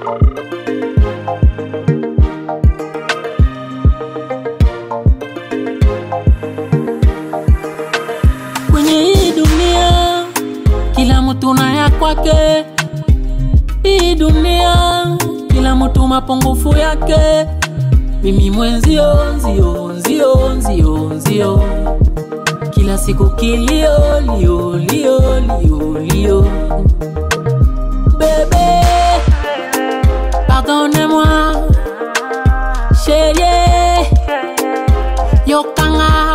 kwenye hii dunia kila mtu na ya kwake hii dunia kila mtu mapungufu yake mimi mwenzio nzio nzio nzio nzio kila siku kilio lio lio lio lio bebe pardonne-moi chérie yokanga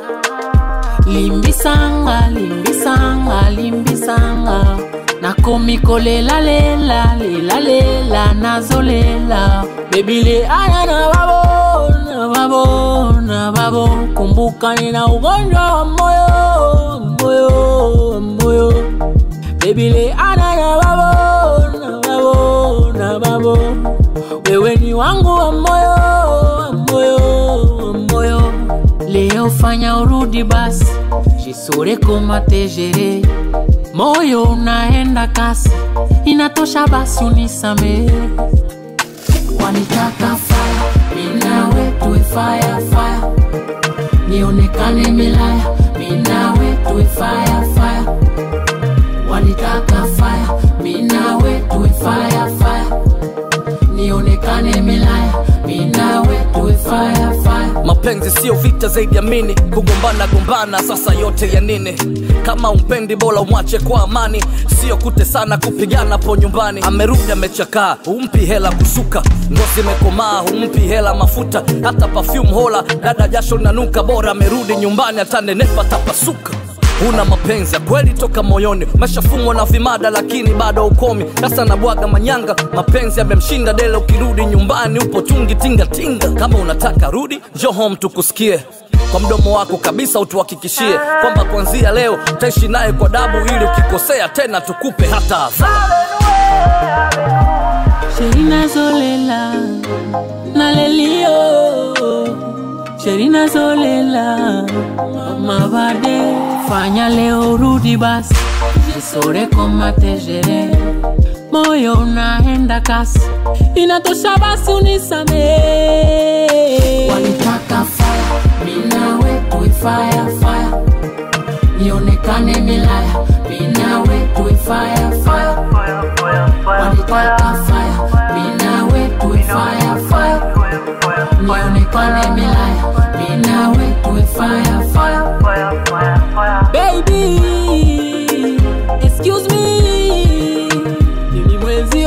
limbisanga limbisanga limbisanga nakomi kolelalela lelalela nazolela bebile aya na babo na babo na babo kumbuka nina ugonjwa wa moyo moyo moyo bebile ana na babo na babo na babo wewe ni wangu wa moyo wa moyo wa moyo leo fanya urudi basi jisore koma tejere moyo unaenda kasi inatosha basi unisamee wanitaka faya minawe tuwe faya faya nionekane milaya minawe tuwe faya faya wanitaka faya minawe tuwe faya faya nionekane milaya minawe tuwe faya faya mapenzi sio vita zaidi ya mini kugombana gombana sasa yote ya nini kama umpendi bora umwache kwa amani sio kutesana kupigana po nyumbani amerudi amechakaa humpi hela kusuka ngozi imekomaa humpi hela mafuta hata perfume hola dada jasho nanuka bora amerudi nyumbani atanenepa tapasuka una mapenzi ya kweli toka moyoni umeshafumwa na vimada lakini bado ukomi sasa nabwaga manyanga mapenzi yamemshinda dele ukirudi nyumbani upo tungi tingatinga kama unataka rudi njo home tukusikie kwa mdomo wako kabisa utuhakikishie kwamba kuanzia leo utaishi naye kwa dabu ili ukikosea tena tukupe hata adhabu Sherina Zolela Nalelio Sherina Zolela Mama Bade Fanya leo rudi basi Jisore koma tejere Moyo unaenda kasi Inatosha basi unisamee Wanitaka fire Minawe tuwe fire fire Nionekane milaya Minawe tuwe fire fire wanitaka fire minawe tuwe fire fire nionekane milaya minawe tuwe fire fire baby excuse me mimi mwenzio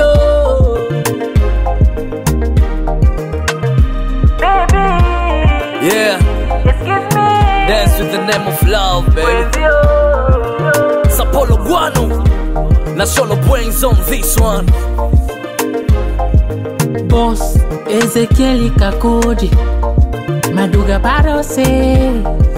yeah dance with the name of love baby sapolo guano na solo brains on this one boss ezekieli kakodi maduga parose